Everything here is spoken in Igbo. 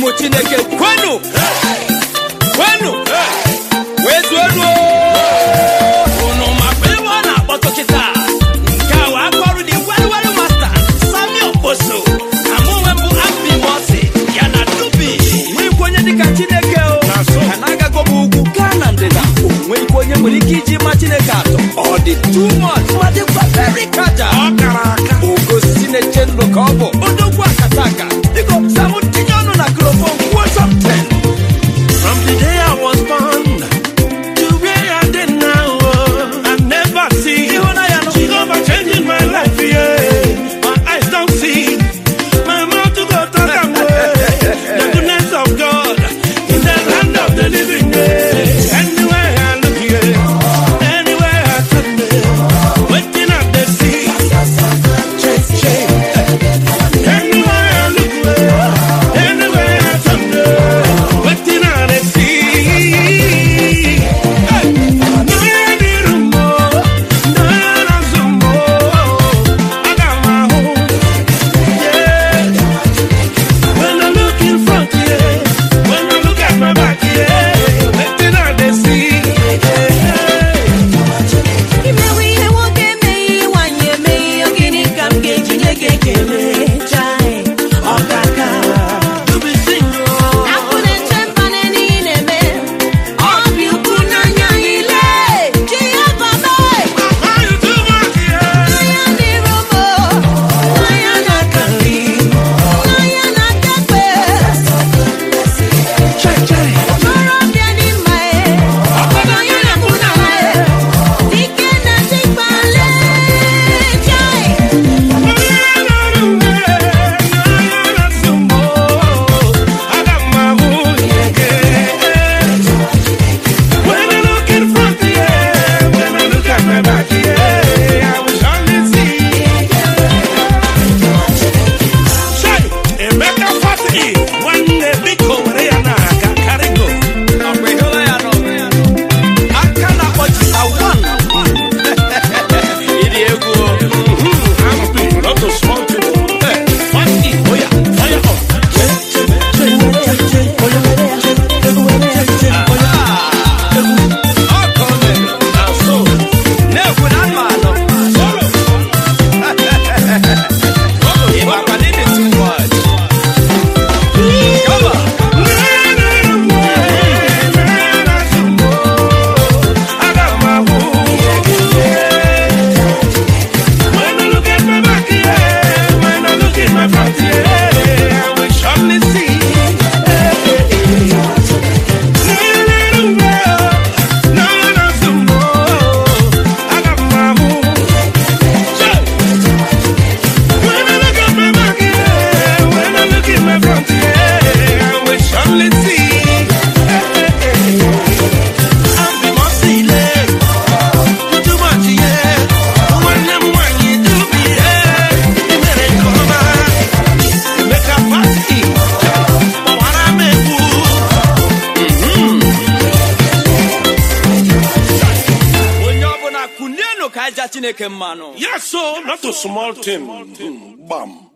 ụmụ chineke kwenu kwenu wee zuonu unu makwa ebe ọ na-akpọtụ kịta nke a wee aka ọrụ dị weriweri masta sami okposo na mụ onwe m bụ ambi mosi ya na dubi nwekwa onye dịka chineke o ka na-agago m ugwu gaa na ndịda o nweghịkwa onye nwere ike iji ma chineke atọ ọ dị too much ma dịkwa very kaja ogosi na-eche ndụ ka ọ bụ odogwu akata aka biko samụ tinye ọnụ na klofon kwuo something From the day I was born to where I did now, oh, I never see Ịhụnanya nụ. Jehovah changing my life, yeah. My eyes don't see, my mouth to go talk and way. The goodness of God in the land of the living, yeah. Anywhere I look, yeah. Anywhere I turn, yeah. Waiting at the sea, change, change. Anywhere I look, yeah. Anywhere I turn, yeah. Waiting at the sea. Hey. Nayadirumo, nayarazumo. I got my home, yeah. When I look in front, yeah. When I look at my back, yeah. Waiting at the sea, yeah. imewe ihe nwoke emeghị ihe nwaanyị emeghị ihe gịnị ka m ga-eji nye gị ekele chai ọkaka To be single. akụ na-eche mba n'ihe na-eme ọ bụ ukwu n'anya anyị lee chi ya baba How you do, Mark, yeah. n'anya dịrị ụmụ n'anya na-aka nri n'anya na-aka ekpe Check, check. okorobịa dị mma e ọkọnanya na-akwụ n'ala e dike na-achịkpale chai Ọkwa ịhụla ya nọ aka na-akpọchi awan ịdị egwu o. Ọ ka o mere. Na-ekwu na anụ anọ. Ị makwa na ị dị too much. Come on. When I look at my back, yeah, when I look at my front, yeah, I will surely see. No, no, some more. I got my own. When I look at my back, yeah, when I look at my front, yeah, I will surely see. I'm the most elect. Too much, yeah. When them when you do me, yeah, you better come on. Make a party. But what I make onye ọbụla kụlienụ ka aja chineke mmanụ Yes, so not a small thing. Bam.